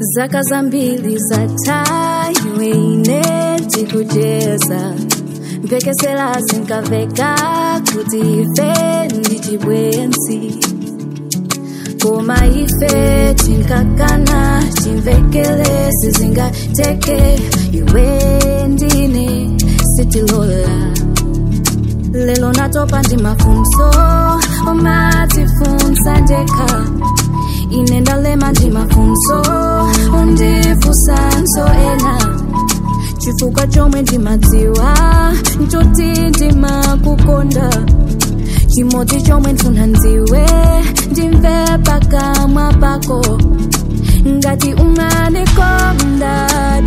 zaka zambili zataiwe ine tikucheza mpekesera zinkaveka kuti ife ndichibwenzi koma ife tinkakana chimvekere sizingateke iwe ndine sitilola lelo natopa ndi mafunso omatifunsa ndekha ine ndalema ndi mafunso undifunsanso ena chifukwa chomwe ndimadziwa nchoti ndimakukonda chimodzi chomwe ndifuna ndiwe ndimve pakamwa pako ngati ungandikonda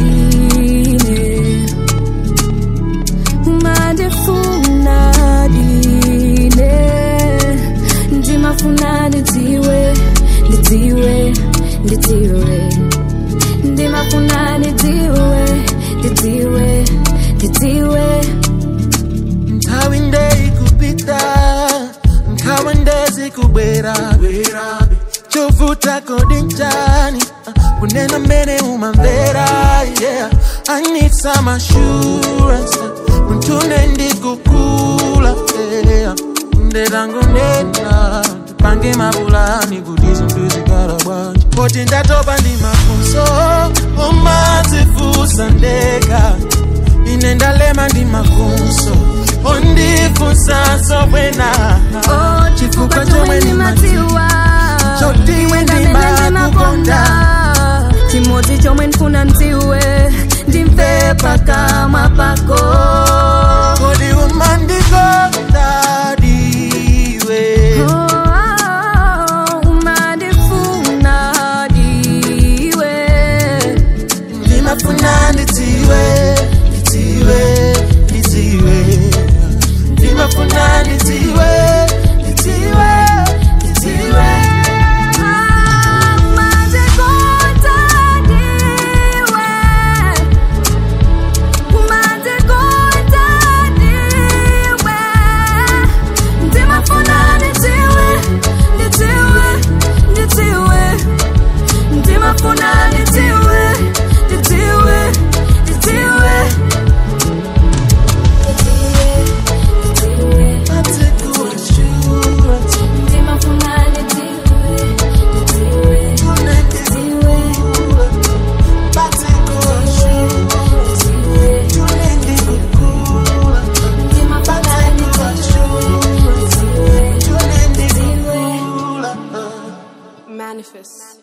dine ungandifuna dine ndimafuna ndidziwe ndidziwe ndidziwe ndimafuna ndidziwe ndidziwe ndidziwe nthawi ndeyikupita nkhawa ndezikubwera chovuta kodi njani kunena mmene umamvera yeah i need some assurance muntune ndikukula yeah ndetangonena tipange mapulani kuti zinthu zikhala bwanji poti ndatopa ndi mafunso omadzifunsa ndekha ine ndalema ndi mafunso ondifunsanso bwena Oh, chifukwa chomwe ndimadziwa Choti iwe ndamene ndimakukonda. ndimakonda chimodzi chomwe ndifuna ndiwe ndimve pakamwa pako kodi umandikonda diwe Oh, umandifuna diwe ndimafuna ndidziwe ndidziwe ndidziwe ndimafuna ndidziwe ndidziwe ndidziwe Umandikonda diwe Umandikonda diwe Ndimafuna ndidziwe ndidziwe ndidziwe Ndimafuna ndidziwe ndidziwe ndidziwe atikuassurance Ndimafuna ndidziwe ndidziwe ndidziwe Ndimafuna ndidziwe ndidziwe Manifest.